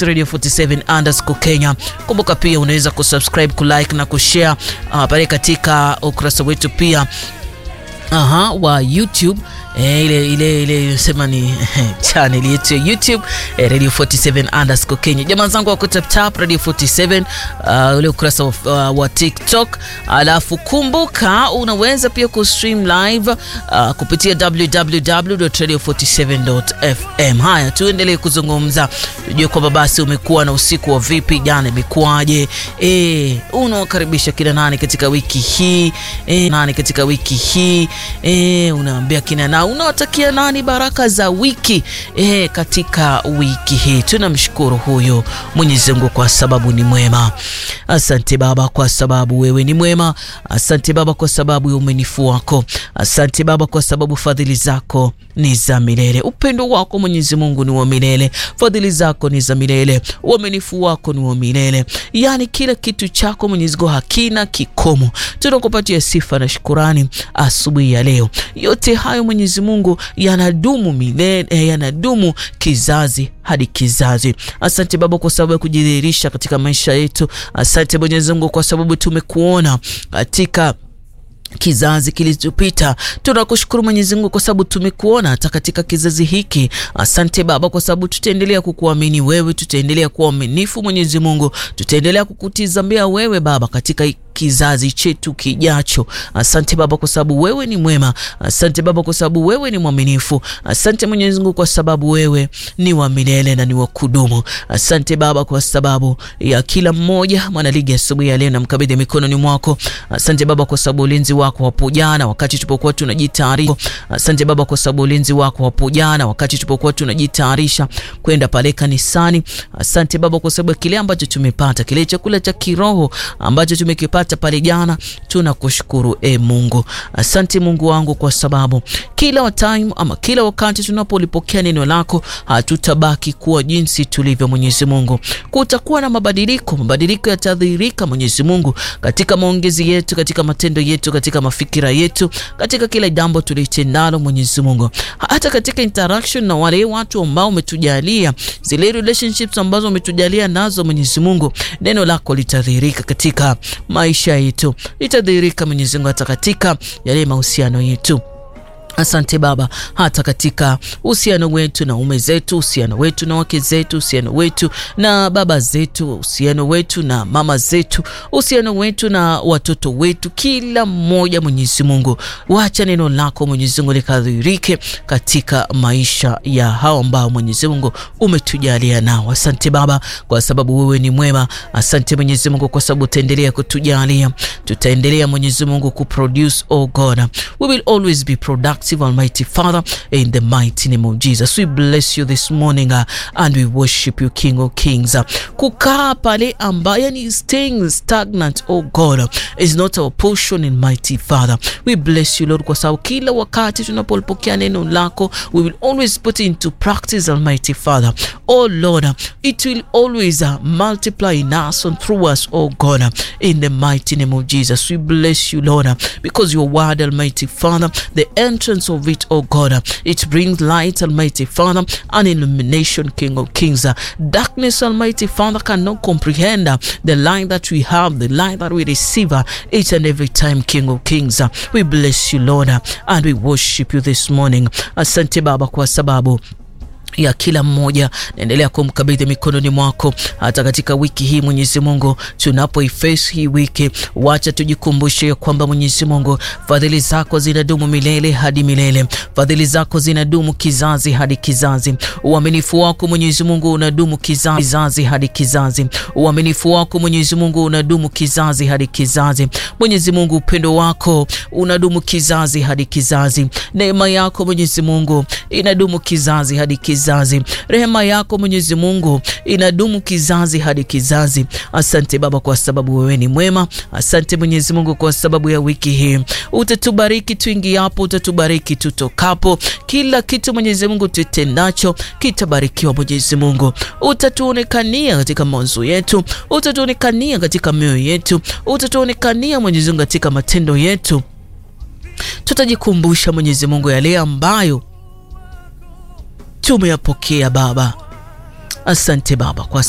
Radio 47 underscore Kenya. Kumbuka pia unaweza kusubscribe, kulike na kushare uh, pale katika ukurasa wetu pia aha, wa YouTube E, ile ile ile sema ni channel yetu ya YouTube e, Radio 47 underscore Kenya. Jamaa zangu wako tap tap Radio 47 uh, ule ukurasa wa, uh, wa TikTok. Alafu kumbuka unaweza pia kustream live uh, kupitia www.radio47.fm. Haya, tuendelee kuzungumza, tujue kwamba basi umekuwa na usiku wa vipi, jana imekuwaje? E, unawakaribisha kina nani katika wiki hii e, nani katika wiki hii e, unaambia kina nani unawatakia nani baraka za wiki e, katika wiki hii. Tunamshukuru huyo Mwenyezi Mungu kwa sababu ni mwema. Asante Baba kwa sababu wewe ni mwema. Asante Baba kwa sababu ya uaminifu wako. Asante Baba kwa sababu fadhili zako ni za milele. Upendo wako Mwenyezi Mungu ni wa milele, fadhili zako ni za milele, uaminifu wako ni wa milele. Yaani kila kitu chako Mwenyezi Mungu hakina kikomo. Tunakupatia sifa na shukurani asubuhi ya leo. Yote hayo Mwenyezi Mungu yanadumu milele, yanadumu kizazi hadi kizazi. Asante Baba kwa sababu ya kujidhihirisha katika maisha yetu. Asante Mwenyezi Mungu kwa sababu tumekuona katika kizazi kilichopita. Tunakushukuru Mwenyezi Mungu kwa sababu tumekuona hata katika kizazi hiki. Asante Baba kwa sababu tutaendelea kukuamini wewe, tutaendelea kuwa aminifu Mwenyezi Mungu, tutaendelea kukutizamia wewe Baba katika kizazi chetu kijacho. Asante Baba kwa sababu wewe ni mwema. Asante Baba kwa sababu wewe ni mwaminifu. Asante Mwenyezi Mungu kwa sababu wewe ni wa milele na ni wa kudumu. Asante Baba kwa sababu ya kila mmoja mwanaligi asubuhi ya leo namkabidhi mikononi mwako. Asante Baba kwa sababu ulinzi wako hapo jana wakati tulipokuwa tunajitayarisha. Asante Baba kwa sababu ulinzi wako hapo jana wakati tulipokuwa tunajitayarisha kwenda pale kanisani. Asante Baba kwa sababu kile ambacho tumepata, kile chakula cha kiroho ambacho tumekipata pale jana, tunakushukuru e Mungu. Asante Mungu wangu kwa sababu kila time ama kila wakati tunapolipokea neno lako hatutabaki kuwa jinsi tulivyo. Mwenyezi Mungu, kutakuwa na mabadiliko, mabadiliko yatadhihirika Mwenyezi Mungu katika maongezi yetu, katika matendo yetu, katika mafikira yetu, katika kila jambo tulitendalo Mwenyezi Mungu, hata katika interaction na wale watu ambao umetujalia, zile relationships ambazo umetujalia nazo Mwenyezi Mungu, neno lako litadhihirika katika maisha yetu, litadhihirika Mwenyezi Mungu hata katika yale mahusiano yetu. Asante Baba, hata katika uhusiano wetu na ume zetu, uhusiano wetu na wake zetu, uhusiano wetu na baba zetu, uhusiano wetu na mama zetu, uhusiano wetu na watoto wetu, kila mmoja, Mwenyezi Mungu, wacha neno lako Mwenyezi Mungu likadhihirike katika maisha ya hao ambao Mwenyezi Mungu umetujalia nao. Asante Baba kwa sababu wewe ni mwema. Asante Mwenyezi Mungu kwa sababu utaendelea kutujalia, tutaendelea Mwenyezi Mungu kuproduce, oh God, we will always be productive Almighty Father, in the mighty name of Jesus we bless you this morning uh, and we worship you King of Kings. Uh, kukaa pale ambaye ni staying stagnant oh God uh, is not our portion in mighty Father. We bless you Lord kwa sababu kila wakati tunapolipokea neno lako we will always put it into practice Almighty Father. Oh Lord, uh, it will always uh, multiply in us and through us oh God uh, in the mighty name of Jesus. We bless you Lord uh, because your word Almighty Father, the entrance of it, oh God, it brings light, Almighty Father, and illumination, King of Kings. Darkness, Almighty Father, cannot comprehend the light that we have, the light that we receive each and every time, King of Kings. We bless you, Lord, and we worship you this morning. Asante Baba kwa sababu ya kila mmoja naendelea kumkabidhi mikononi mwako, hata katika wiki hii Mwenyezi Mungu, tunapoiface hii wiki, wacha tujikumbushe ya kwamba Mwenyezi Mungu, fadhili zako zinadumu milele hadi milele, fadhili zako zinadumu kizazi hadi kizazi, uaminifu wako Mwenyezi Mungu unadumu kizazi, kizazi hadi kizazi, uaminifu wako Mwenyezi Mungu unadumu kizazi hadi kizazi. Mwenyezi Mungu, upendo wako unadumu kizazi hadi kizazi, neema yako Mwenyezi Mungu inadumu kizazi hadi kizazi kizazi. Rehema yako Mwenyezi Mungu inadumu kizazi hadi kizazi. Asante Baba kwa sababu wewe ni mwema. Asante Mwenyezi Mungu kwa sababu ya wiki hii, utatubariki tuingiapo, utatubariki tutokapo, kila kitu Mwenyezi Mungu tutendacho kitabarikiwa. Mwenyezi Mungu utatuonekania katika mawazo yetu, utatuonekania katika mioyo yetu, utatuonekania Mwenyezi Mungu katika matendo yetu. Tutajikumbusha Mwenyezi Mungu yale ambayo tumeyapokea Baba. Asante Baba kwa